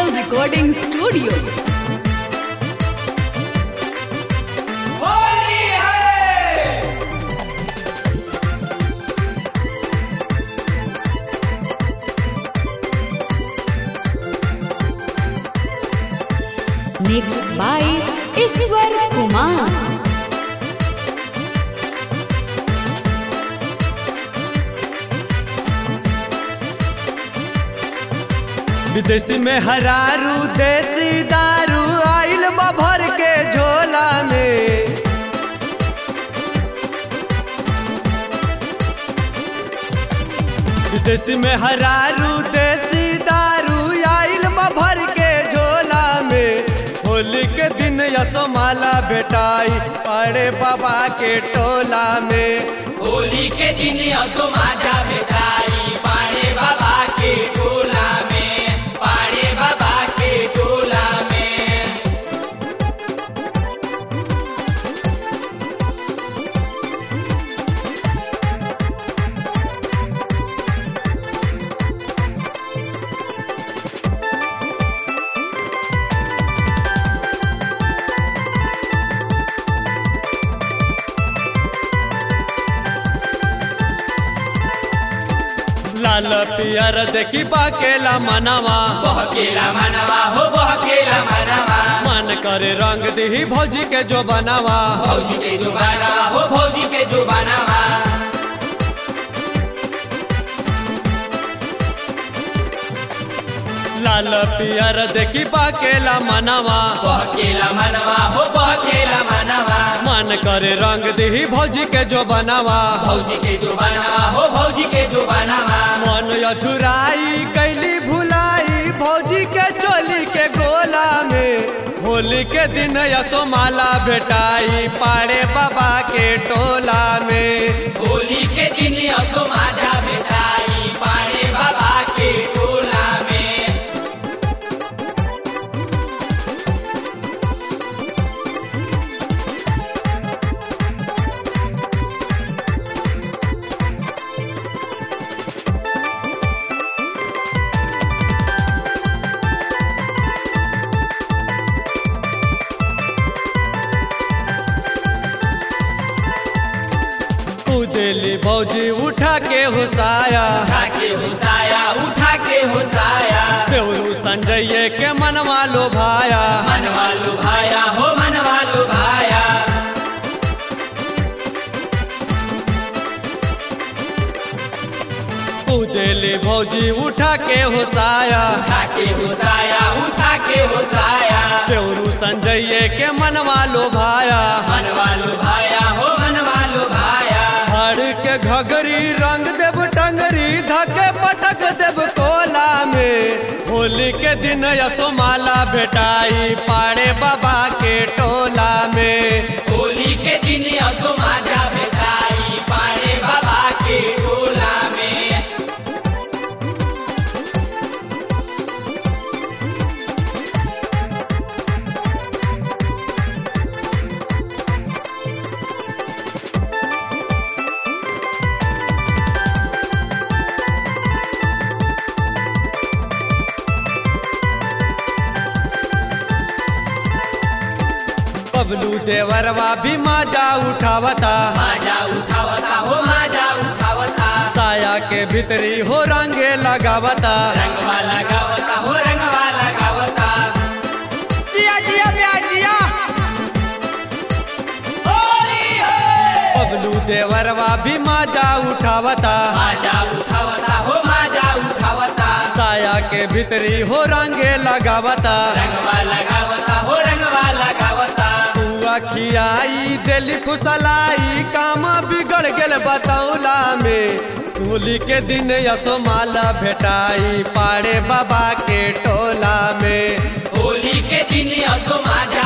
Digital Recording Studio. Holi है Mixed by Iswar Kumar. विदेशी में हरारू देसी दारू आइल बा भर के झोला में विदेशी में हरारू देसी दारू आइल बा भर के झोला में होली के दिन यसोमाला बेटाई पड़े बाबा के टोला में होली के दिन असो माजा बेटाई पाड़े बाबा के टोला में पाड़े बाबा के टोला में लाल पियर देखी बाकेला मनावा बहकेला मनवा हो बहकेला मनवा मन करे रंग दही भौजी के जो बनावा भौजी के जो बनावा हो भौजी के जो बनावा लाल पियर देखी बाकेला मनावा बहकेला मनवा हो बहकेला मनवा मन करे रंग दही भौजी के जो बनावा भौजी के जो बनावा हो भौजी के जो बनावा मन अधुराई कैली भुलाई भौजी के चोली के गोला में होली के दिन यसोमाला भेटाई पाड़े बाबा के टोला में होली के दिन असो माजा बेटाई पाड़े बाबा के टोला में उदेली भौजी उठा के हुसाया उठा के हुसाया उठा के हुसाया देवरू संजय के मनवा लो भाया मनवा लुभाया हो मनवा लुभाया उदेली भौजी उठा के हुसाया उठा के हुसाया उठा के हुसाया देवरू संजय के मनवा लो भाया मनवा लुभाया हो मनवा लुभाया हर के घगरी रंग देव टंगरी धके पटक देव कोला में होली के दिन यसोमाला भेटाई पाड़े बाबा के टोला में होली के दिन असो माजा बेटाई पाड़े बाबा के टोला में बबलू देवरवा भी माजा उठावता माजा उठावता हो माजा उठावता साया के भीतरी हो रंगे लगावता रंगवा लगावता हो रंगवा लगावता जिया जिया ब्याजिया होली है बबलू देवरवा भी माजा उठावता माजा उठावता हो माजा उठावता साया के भीतरी हो रंगे लगावता रंगवा लगावता हो रंगवा लगावता बुआ खियाई दिल खुसलाई काम बिगड़ गेल बतौला में होली के दिन यसोमाला भेटाई पाड़े बाबा के टोला में होली के दिन असो माजा